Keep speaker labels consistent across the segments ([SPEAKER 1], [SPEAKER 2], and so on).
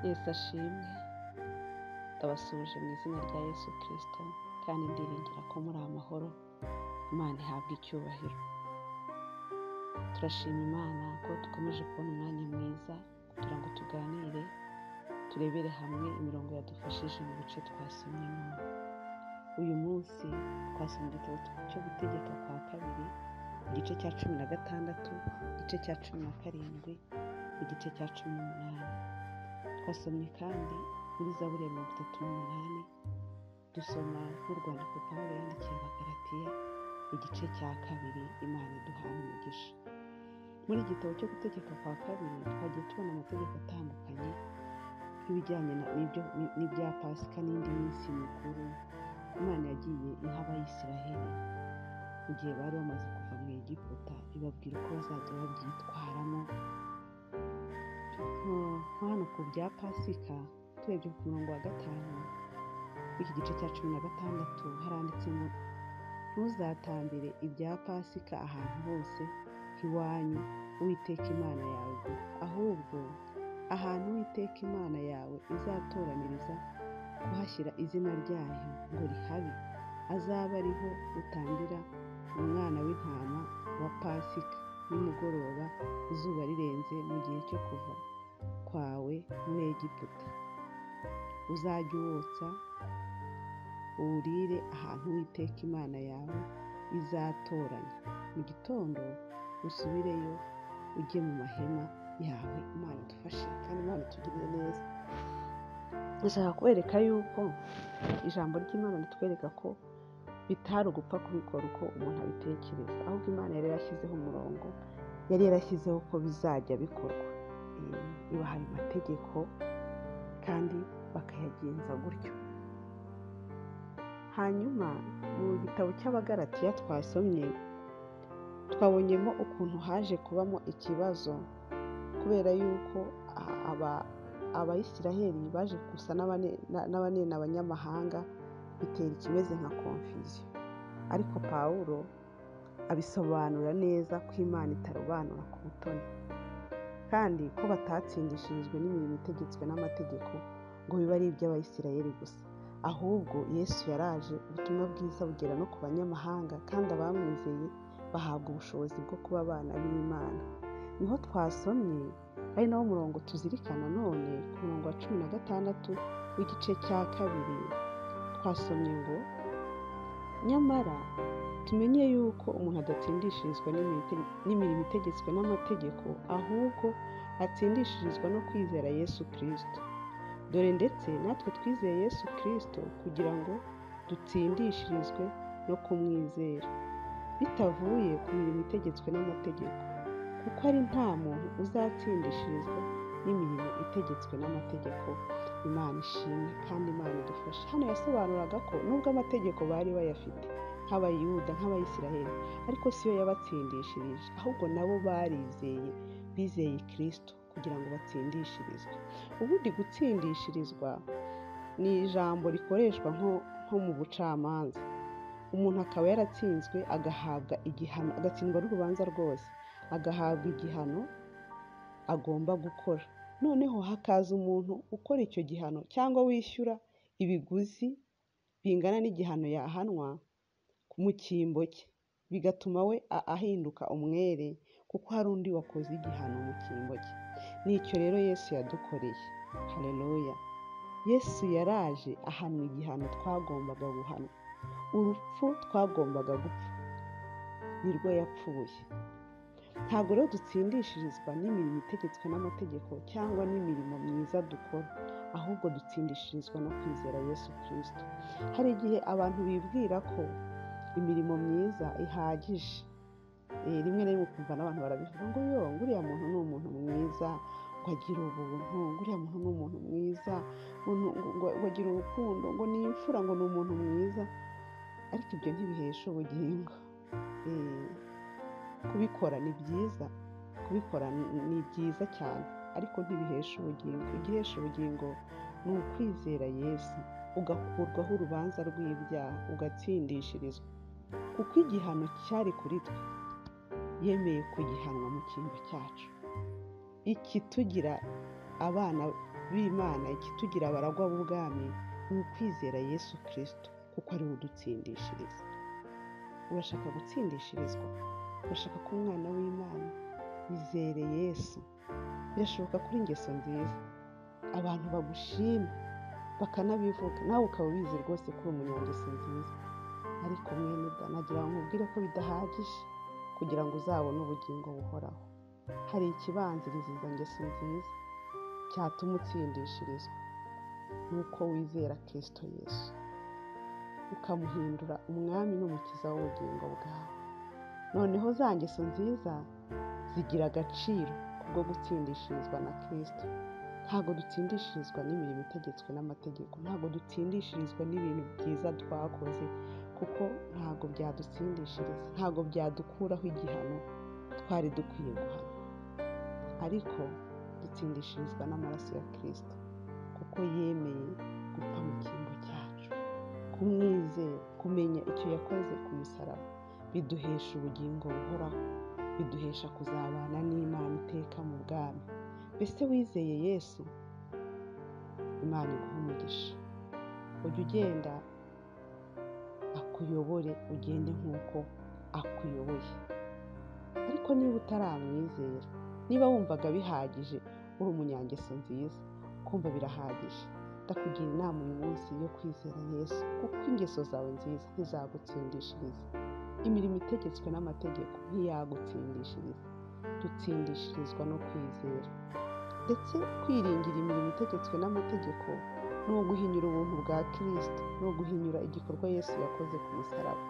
[SPEAKER 1] Yesu ashimwe ndabasuje mu izina rya Yesu kirisito kandi ndiringira ko muri amahoro imana ihabwa icyubahiro turashima imana ko dukomeje kubona umwanya mwiza kugira ngo tuganire turebere hamwe imirongo yadufashije mu bice twasomyemo uyu munsi twasoma igitabo cyo gutegeka kwa kabiri igice cya cumi na gatandatu igice cya cumi na karindwi igice cya cumi n'umunani twasomye kandi muri zaburi ya mirongo itatu n'umunani dusoma n'urwandiko pawulo yandikiye abagaratiya igice cya kabiri imana iduhana umugisha muri igitabo cyo gutegeka kwa kabiri twagiye tubona amategeko atandukanye y'ibijyanye n'ibya pasika n'indi minsi mikuru imana yagiye iha abayisiraheli mu gihe bari bamaze kuva mu egiputa ibabwira uko bazajya babyitwaramo nko hano ku bya pasika turebye ku murongo wa gatanu w'iki gice cya cumi na gatandatu haranditse ngo ntuzatambire ibya pasika ahantu hose iwanyu uwiteka imana yawe gusa ahubwo ahantu uwiteka imana yawe izatoraniriza kuhashyira izina ryayo ngo rihabe azaba ariho utangira umwana w'intama wa pasika nimugoroba izuba rirenze mu gihe cyo kuva kwawe muri egiputa uzajye uwotsa uwurire ahantu witeka imana yawe izatoranya mu gitondo usubireyo ujye mu mahema yawe imana idufashe kandi imana itugirire neza ndashaka kubereka yuko ijambo ry'imana ritwereka ko bitari ugupfa kubikora uko umuntu abitekereza ahubwo imana yari yarashyizeho umurongo yari yarashyizeho ko bizajya bikorwa ibahaye amategeko kandi bakayagenza gutyo hanyuma mu gitabo cy'abagaratiya twasomye twabonyemo ukuntu haje kubamo ikibazo kubera yuko abayisiraheli baje gusa n'abanena abanyamahanga bitera ikimeze nka konfuziyo ariko pawulo abisobanura neza ko imana itarobanura ku butoni kandi ko batatsindishirijwe n'imirimo itegetswe n'amategeko ngo bibe ari iby'abayisiraheli gusa ahubwo yesu yaraje ubutumwa bwiza bugera no ku banyamahanga kandi abamwizeye bahabwa ubushobozi bwo kuba abana b'imana niho twasomye ari nawo murongo tuzirikana none ku murongo wa cumi na gatandatu w'igice cya kabiri twasomye ngo nyamara tumenye yuko umuntu adatsindishirizwa n'imirimo itegetswe n'amategeko ahubwo atsindishirizwa no kwizera yesu kirisito dore ndetse natwe twizeye yesu kirisito kugira ngo dutsindishirizwe no kumwizera bitavuye ku mirimo itegetswe n'amategeko kuko ari nta muntu uzatsindishirizwa n'imirimo itegetswe n'amategeko imana ishimwe kandi imana idufashe hano yasobanuraga ko nubwo amategeko bari bayafite nk'abayuda nk'abayisiraheli ariko si yo yabatsindishirije ahubwo nabo barizeye bizeye kirisito kugira ngo batsindishirizwe ubundi gutsindishirizwa ni ijambo rikoreshwa nko mu bucamanza umuntu akaba yaratsinzwe agahabwa igihano agatsindwa n'urubanza rwose agahabwa igihano agomba gukora noneho hakaza umuntu ukora icyo gihano cyangwa wishyura ibiguzi bingana n'igihano yahanwa mu cyimbo cye bigatuma we ahinduka umwere kuko hari undi wakoze igihano mu cyimbo cye nicyo rero yesu yadukoreye hareruya yesu yaraje ahanwa igihano twagombaga guhanwa urupfu twagombaga gupfa nirwo yapfuye ntabwo rero dutsindishirizwa n'imirimo itegetswe n'amategeko cyangwa n'imirimo myiza dukora ahubwo dutsindishirizwa no kwizera yesu kirisito hari igihe abantu bibwira ko imirimo myiza ihagije rimwe na rimwe ukumva n'abantu barabivuga ngo yo nguriya muntu ni umuntu mwiza ngo agira ubuntu nguriya muntu ni umuntu mwiza ngo agira urukundo ngo ni imfura ngo ni umuntu mwiza ariko ibyo ntibihesha ubugingo kubikora ni byiza kubikora ni byiza cyane ariko ntibihesha ubugingo igihesha ubugingo ni ukwizera yesu ugakurwaho urubanza rw'ibyaha ugatsindishirizwa kuko igihano cyari kuri twe yemeye kugihanwa mu cyimbo cyacu iki tugira abana b'imana ikitugira abaragwa b'ubwami ni ukwizera yesu kirisito kuko ari we udutsindishiriza urashaka gutsindishirizwa urashaka kuba umwana w'imana izere yesu birashoboka kuri ingeso nziza abantu bagushima bakanabivuga nawe ukaba ubizi rwose ko uri umunyangeso nziza ariko mwene da nagira ngo nkubwire ko bidahagije kugira ngo uzabone ubugingo buhoraho hari ikibanziriza izo ngeso nziza cyatuma utsindishirizwa ni uko wizera kirisito yesu ukamuhindura umwami n'umukiza w'ubugingo bwawe noneho za ngeso nziza zigira agaciro kubwo gutsindishirizwa na kirisito ntabwo dutsindishirizwa n'imirimo itegetswe n'amategeko ntabwo dutsindishirizwa n'ibintu byiza twakoze kuko ntabwo byadutsindishiriza ntabwo byadukuraho igihano twari dukwiye guhana ariko dutsindishirizwa n'amaraso ya kirisito kuko yemeye gupfa mu cyimbo cyacu kumwizera kumenya icyo yakoze ku musaraba biduhesha ubugingo buhoraho biduhesha kuzabana n'imana iteka mu bwami mbese wizeye yesu imana iguha umugisha ujya ugenda akuyobore ugende nk'uko akuyoboye ariko niba utaramwizera niba wumvaga bihagije uri umunyangeso nziza kumva birahagije ndakugira inama uyu munsi yo kwizera yesu kuko ingeso zawe nziza ntizagutsindishiriza imirimo itegetswe n'amategeko ntiyagutsindishiriza dutsindishirizwa no kwizera ndetse kwiringira imirimo itegetswe n'amategeko ni uguhinyura ubuntu bwa kirisito ni uguhinyura igikorwa yesu yakoze ku musaraba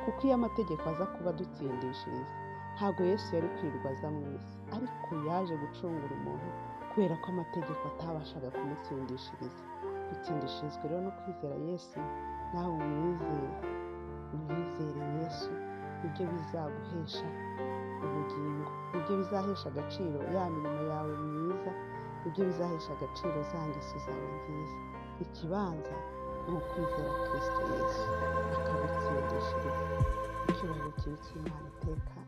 [SPEAKER 1] kuko iyo amategeko aza kuba adutsindishiriza ntabwo yesu yari kwirirwa aza mu isi ariko yaje gucungura umuntu kubera ko amategeko atabashaga kumutsindishiriza dutsindishirizwa rero no kwizera yesu nawe umwizere umwizere yesu nibyo bizaguhesha ubugingo nibyo bizahesha agaciro ya mirimo yawe myiza nibyo bizahesha agaciro za ngeso zawe nziza ikibanza ni ukwizera kirisito yesu akagutsindishiriza icyubahiro kiri cy'imana iteka